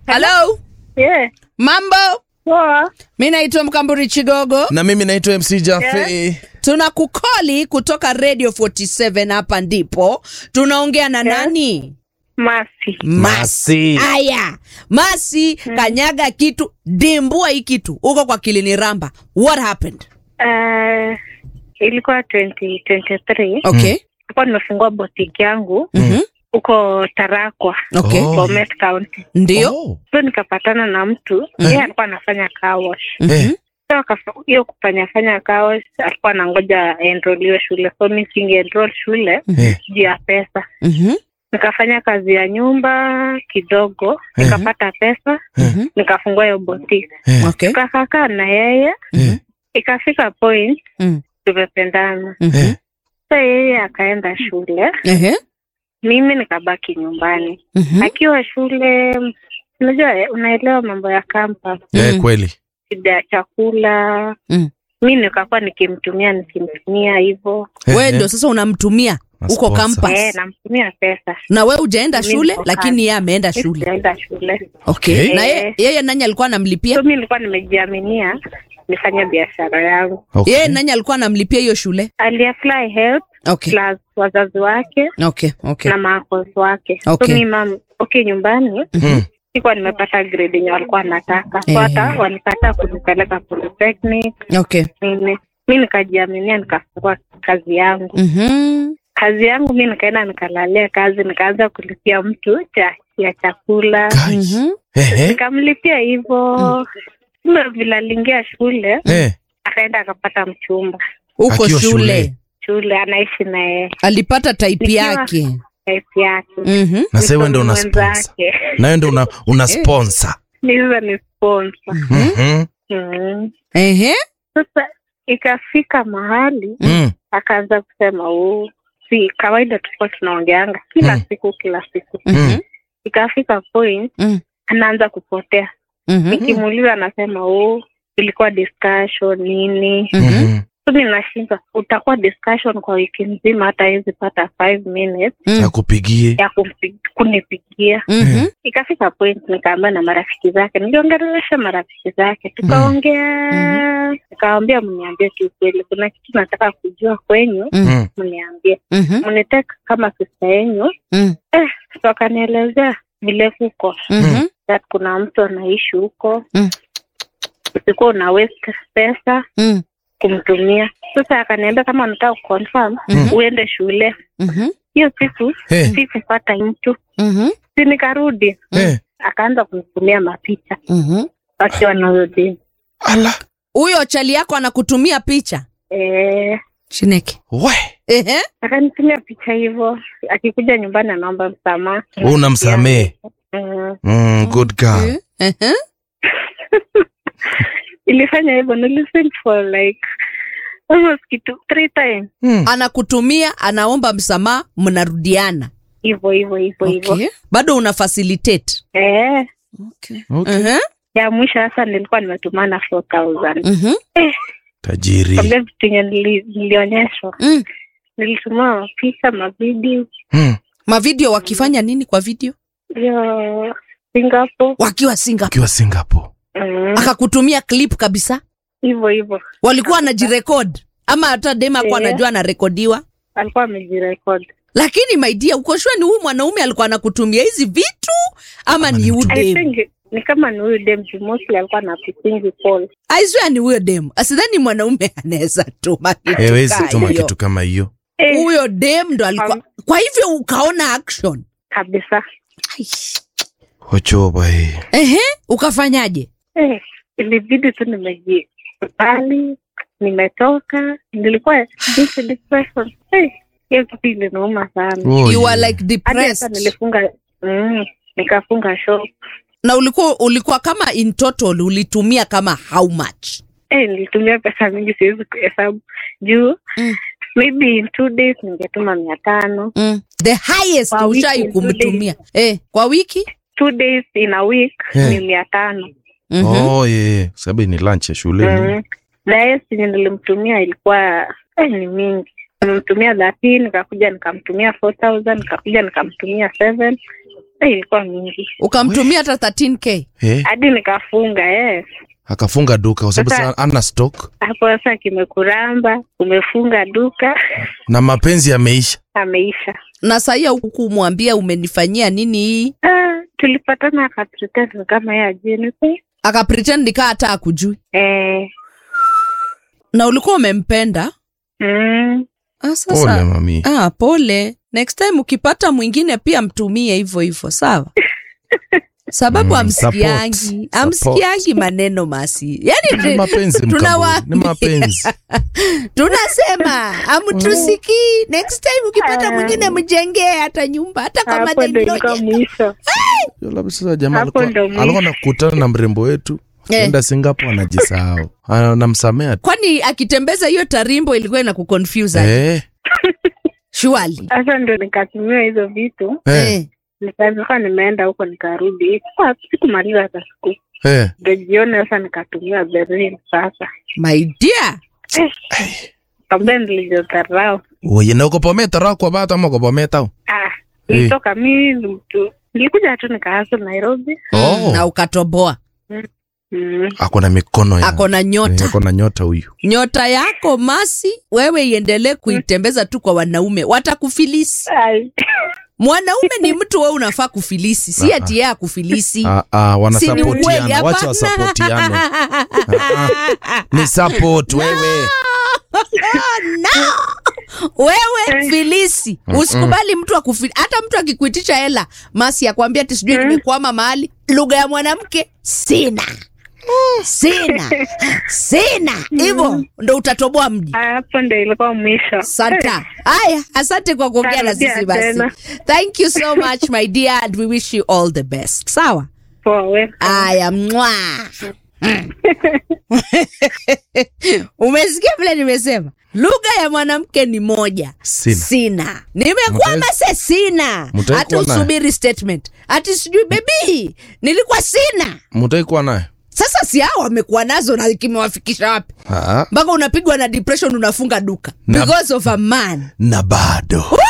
Halo, Yeah. mambo? Poa. Mi naitwa Mkamburi Chigogo, na mimi naitwa MC Jaffe. tuna kukoli kutoka Radio 47 hapa ndipo tunaongea na nani? Masi. Masi. Aya, Masi, kanyaga kitu, dimbua hii kitu uko kwa kilini ramba. What happened? Uh, ilikuwa 2023. Okay. Nilikuwa nimefungua boutique yangu Mhm. huko Tarakwa, Okay. Oh. Bomet County. Ndio. Oh. So nikapatana na mtu yeye alikuwa anafanya car wash. Eh. So akafa- hiyo kufanya fanya car wash alikuwa anangoja aenroliwe shule. So mimi singe shule Eh. juu ya pesa. Mhm. Nikafanya kazi ya nyumba kidogo, nikapata pesa, Mhm. nikafungua hiyo boutique. Eh. Okay. Tukakaa na yeye Eh. ikafika point Mm. tumependana. Mhm. Sa yeye akaenda shule, Ehe. mimi nikabaki nyumbani. Mhm. Akiwa shule, unajua eh, unaelewa mambo ya campus, Eh, Mm. kweli. shida ya chakula Mm. mi nikakuwa nikimtumia nikimtumia hivyo Wewe Eh, ndio sasa unamtumia Na uko sponsor. campus. eh, namtumia pesa Na wewe hujaenda Mimi shule niko lakini kazi. yeye ameenda shule. sijaenda shule Okay. Okay. Na yeye, yeye nani alikuwa anamlipia? so mi nilikuwa nimejiaminia nifanye biashara yangu Okay. Yeye nani alikuwa anamlipia hiyo shule? aliapply help Okay. plus wazazi wake Okay. Okay. na maakos wake Okay. so mi mam okay nyumbani Mm. sikuwa nimepata grade yenye walikuwa nataka so Eh. hata walikataa kunipeleka polytechnic Okay. nini mi nikajiaminia nikafungua kazi yangu Mhm. kazi yangu mi nikaenda nikalalia kazi nikaanza kulipia mtu cha ya chakula Kai. Mhm. Eh, eh. nikamlipia hivyo mm. vile aliingia shule Eh. akaenda akapata mchumba Uko Akiwa shule. shule. shule anaishi naye Alipata type Nikiwa- yake. wife yake Mhm. Na sasa wewe ndio una Mtu sponsor. mwenzake. Na wewe ndio una, una sponsor. Niza ni sponsor Mhm. mm. Ehe. sasa ikafika mahali Mm. akaanza kusema oh, si kawaida tulikuwa tunaongeanga kila Mm. siku kila siku Mhm. ikafika point Mm. anaanza kupotea Mhm. nikimuuliza anasema oh, ilikuwa discussion nini Mhm. Mhm. so mi nashinda utakuwa discussion kwa wiki nzima hata hawezi pata five minutes Mm. Akupigie. ya kumpi- kunipigia Mhm. ikafika point nikaambia na marafiki zake niliongelesha marafiki zake tukaongea nikawambia mniambie kiukweli kuna kitu nataka kujua kwenyu Mm. mniambie Mhm. mniteka kama sista yenyu Mm. eh, so wakanielezea vile kuko Mhm. that kuna mtu anaishi huko Mm. usikuwa una waste pesa Mm. kumtumia sasa akaniambia kama nataka kuconfirm Mhm. uende shule Mhm. hiyo siku Eh. sikupata mtu Mhm. si nikarudi Eh. akaanza kunitumia mapicha Mhm. wakiwa narudi Ala. Huyo chali yako anakutumia picha. eh, Chineke. We. Ehe. akanitumia picha hivyo akikuja nyumbani anaomba msamaha Wewe unamsamehe. mm. Mm, good girl. Ehe. ilifanya hivyo nilisten for like almost kitu three times Mm. Anakutumia, anaomba msamaha, mnarudiana. hivyo hivyo hivyo hivyo Okay. Bado una facilitate. eh, Okay. Okay. Ehe. ya mwisho sasa nilikuwa nimetumana 4000 Mhm. Tajiri. kabla vitu yenye nili- nilionyeshwa Mm. nilituma mapicha mavideo Mm. Mavideo wakifanya nini kwa video? ya Singapore Wakiwa Singapore. Ukiwa Singapore. Mm, Akakutumia clip kabisa. hivyo hivyo Walikuwa wanajirekod ama hata dema alikuwa Eh. anajua anarekodiwa. alikuwa amejirekodi Lakini my dear, uko sure ni huyu mwanaume alikuwa anakutumia hizi vitu ama Ama ni ni huyu mtu- I dem? think ni kama ni huyu dem juu mostly alikuwa anapitingi call I swear ni huyo dem. Asidhani mwanaume anaweza tuma kitu Hewezi kaa tuma hiyo. kitu kama hiyo. eh, Huyo dem ndo alikuwa. Um, Kwa hivyo ukaona action. kabisa Hochoba hii. Ehe, ukafanyaje? eh, ilibidi tu nimejikubali nimetoka nilikuwa deep depression Eh, hiyo kitu ilinauma sana Oh, You were yeah. like hadi hata depressed. nilifunga mm, nikafunga shop Na ulikuwa ulikuwa kama in total ulitumia kama how much? eh, nilitumia pesa mingi siwezi kuhesabu juu Mm. maybe in two days ningetuma mia tano Mm. The highest Kwa wiki, ushai two kumtumia. Eh, kwa wiki? two days in a week Eh. ni mia tano Mhm. Oh, yeah. Sababu ni lunch ya shule. mm. na hiyo sinye nilimtumia ilikuwa eh, ni mingi nimemtumia thirteen nikakuja nikamtumia four thousand nikakuja nikamtumia seven Eh, ilikuwa mingi ukamtumia hata 13k Eh, hadi nikafunga yes. akafunga duka kwa sababu Sasa- sasa ana stock Hapo sasa kimekuramba, umefunga duka, na mapenzi yameisha. ameisha. na sahia hukumwambia umenifanyia nini hii Ah, tulipatana akapretend kama yeye ajini akapretend nikaa hata akujui eh, na ulikuwa umempenda mm, ah, Pole sasa mami. ah, pole next time ukipata mwingine pia mtumie hivyo hivyo sawa sababu Mm, amsikiangi support, amsikiangi maneno masi Ni yani mapenzi tunawaambia. mkaburi. Ni mapenzi. tunasema amtusikii next time ukipata mwingine mjengee hata nyumba hata kwa hapo ndo ilikuwa madeni mwisho. Yo, labda sasa jamaa Hapo alikuwa ndo mwisho. alikuwa nakutana na mrembo wetu Eh. enda Singapore anajisahau. Anamsamea tu. kwani akitembeza hiyo tarimbo ilikuwa ina kuconfuse aje? Eh. surely Sasa ndo nikatumia hizo vitu, Eh. eh. nikakaa nimeenda huko nikarudi, Sikuwa- sikumaliza hata siku Eh. ndo jioni sasa nikatumia Berlin sasa my dear kambia nilijodharau. Oye, na uko pometa ra kwa bata ama uko pometa? u? Ah, nilitoka mi ni mtu nilikuja tu nikaasa Nairobi. Oh. na ukatoboa Mm. Ako na mikono ya. ako na Eh, nyota Ako na nyota huyu. nyota yako masi wewe iendelee kuitembeza tu kwa wanaume watakufilisi Ai. mwanaume ni mtu wewe unafaa kufilisi si ati yeye akufilisi Ah, ah, Si ni wanasapotiana. ukweli, Wacha hapana. wasapotiane. Ah, Ni support wewe. no wewe filisi usikubali mtu akufili hata mtu akikuitisha hela masi akwambia ati sijui nimekwama mahali lugha ya mwanamke sina sina sina hivyo ndo utatoboa mji Ah, hapo ndo ilikuwa mwisho. santa haya asante kwa kuongea na Tarudia sisi basi tena. thank you so much my dear and we wish you all the best sawa Poa, welcome. aya mwa umesikia vile nimesema lugha ya mwanamke ni moja Sina. sina nimekwama se sina Mtai hata kuwa naye? usubiri statement ati sijui bebi nilikuwa sina Mtai kuwa naye? sasa si hao wamekuwa nazo na kimewafikisha wapi Ah. mpaka unapigwa na depression unafunga duka Na- because of a man Na bado. Woo!